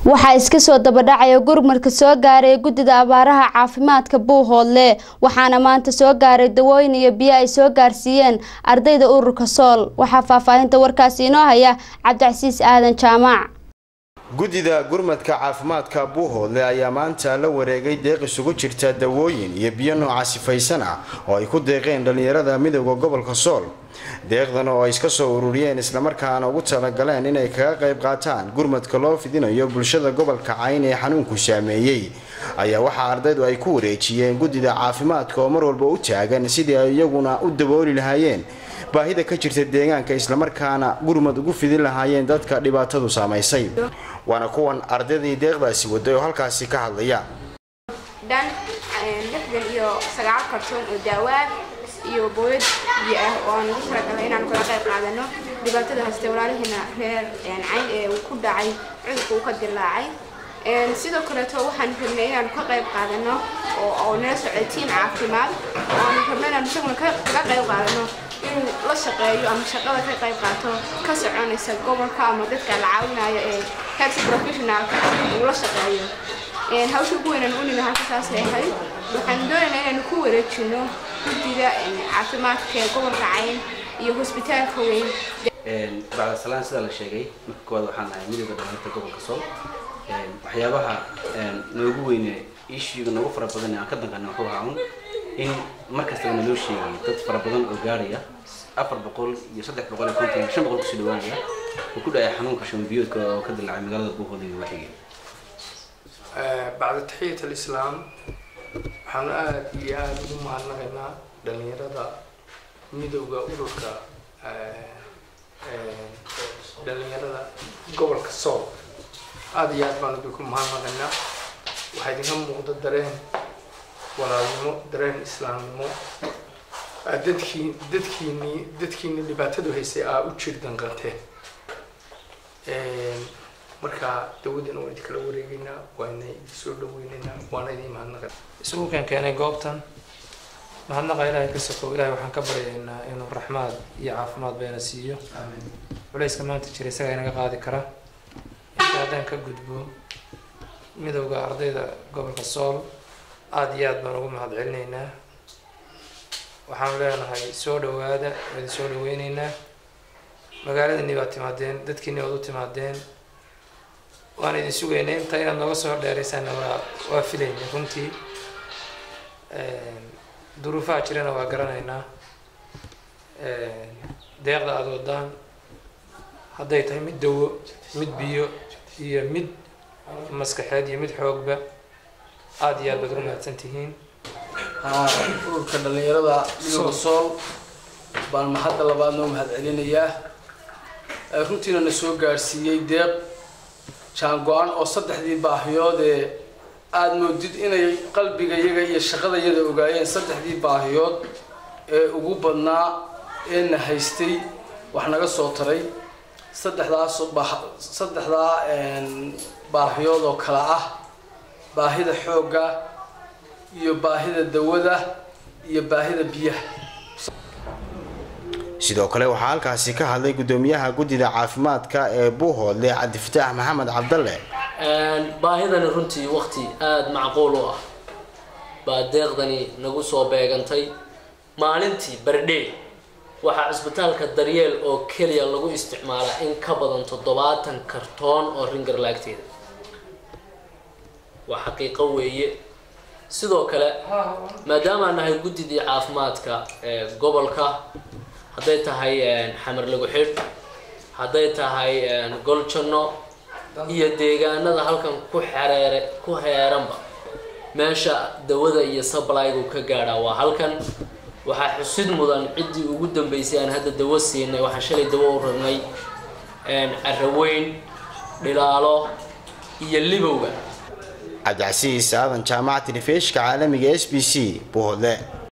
waxaa iska soo dabadhacaya gurmadka soo gaaray guddida abaaraha caafimaadka buuhoodle waxaana maanta soo gaaray dawooyin iyo biyo ay soo gaarsiiyeen ardayda ururka sool waxaa faahfaahinta warkaasi inoo haya cabdicasiis aadan jaamac guddida gurmadka caafimaadka buuhoodle ayaa maanta la wareegay deeq isugu jirta dawooyin iyo biyo nooca sifaysan ah oo ay ku deeqeen dhallinyarada midooda gobolka sool deeqdan oo ay iska soo ururiyeen islamarkaana ugu talagaleen inay kaga qayb qaataan gurmadka loo fidinayo bulshada gobolka cayn ee xanuunku saameeyey ayaa waxaa ardaydu ay ku wareejiyeen guddida caafimaadka oo mar walba u taagan sidii ay iyaguna u dabooli lahaayeen baahida ka jirta deegaanka islamarkaana gurmad ugu fidin lahaayeen dadka dhibaatadu saamaysay waana kuwan ardaydii deeqdaasi waday oo halkaasi ka hadlaya dhan lixdan iyo sagaal kartoon oo daawaa iyo booyad biyo ah oo aan ugu talagalay inaan kala qayb qaadano dhibaatada haysta walaalihiina reer cayn ee uu ku dhacay cudurka uu ka dilaacay sidoo kaleeto waxaan rabnay inaan ka qayb qaadano oo nala socday tiim caafimaad oo aan rabnay inaan isaguna kaga qayb qaadano inuu la shaqeeyo ama shaqada ka qayb qaato ka soconaysa gobolka ama dadka la caawinayo ee health professionalka uu la shaqeeyo hawsha ugu weynaan u nimi halka saasay ahayd waxaan doonaynaa inaanu ku wareejino guddida caafimaadka ee gobolka cayn iyo hosbitaalka weyn bacdasalaan sida la sheegay marka koowaad waxaan nahay midooda dhalinyarta gobolka sool waxyaabaha noogu weyne issuega noogu fara badan aan ka danqana wuxuu ahaa un in mar kastaba naloo sheegay dad fara badan oo gaaraya afar boqol iyo saddex boqol iyo konton shan boqol kusii dhawaanaya uu ku dhacay xanuunka shambiyoodka oo ka dilaacay magaalada buuhood iyo waxiga bacda taxiyat alislaam waxaanu aada iyo aada ugu mahadnaqaynaa dhalinyarada midowda ururka dhalinyarada gobolka sool aada iyo aad baan idinku mahadnaqaynaa waxaa idinka muuqda dareen walaalnimo dareen islaamnimo dadkii dadkiini dadkiini dhibaatadu haysay aa u jir danqanteen marka dawadana waan idinkala wareegeynaa waana idinsoo dhaweyneynaa waana idin mahadnaqa isugu keen keenay goobtan mahadnaqa ilaahay ka sokow ilahay waxaan ka baryaynaa inuu raxmaad iyo caafimaad bayna siiyo culayska maanta jira isagaa inaga qaadi kara inta haddaan ka gudbo midowda ardayda gobolka sool aada iyo aad baan ugu mahad celinaynaa waxaanu leenahay soo dhawaada waa idin soo dhaweyneynaa magaaladani baad timaadeen dadkiini waad u timaadeen waan idin sugaynay inta inaad nooga soo dheeraysaana waa waa filaynay runtii duruufaha jirana waa garanaynaa deeqda aada wadaan hadday tahay mid dawo mid biyo iyo mid maskaxeed iyo mid xoogba aada iyo aad baad ugu mahadsan tihiin ururka dhalinyarada midooda sool baan mahadda labaad noo mahad celinayaa runtiina na soo gaadhsiiyey deeq jaan-go-an oo saddexdii baahiyood ee aada moodid inay qalbiga yaga iyo shaqada yada ogaayeen saddexdii baahiyood ee ugu badnaa ee na haystay wax naga soo taray saddexdaas saddexdaa baahiyood oo kale ah baahida xoogga iyo baahida dawada iyo baahida biyaha sidoo kale waxaa halkaasi ka hadlay guddoomiyaha guddida caafimaadka ee buuhoodle cabdifataax maxamed cabdalle baahidani runtii waqti aada macquul u ah baa deeqdani nagu soo beegantay maalintii bardhey waxaa cisbitaalka daryeel oo keliya lagu isticmaalaa in ka badan toddobaatan kartoon oo ringar laagteeda waa xaqiiqo weeye sidoo kale maadaamaan nahay guddidii caafimaadka ee gobolka hadday tahay xamar lagu xidh hadday tahay goljanno iyo deegaanada halkan ku xereere ku heeranba meesha dawada iyo sablygu ka gaadhaa waa halkan waxaa xusid mudan ciddii ugu dambeysay aan hadda dawo siinay waxaan shalay dawo u rarnay caraweyn dhilaalo iyo libowga cabdicasiis aadan jaamaca telefishka caalamiga s b c buuhoodle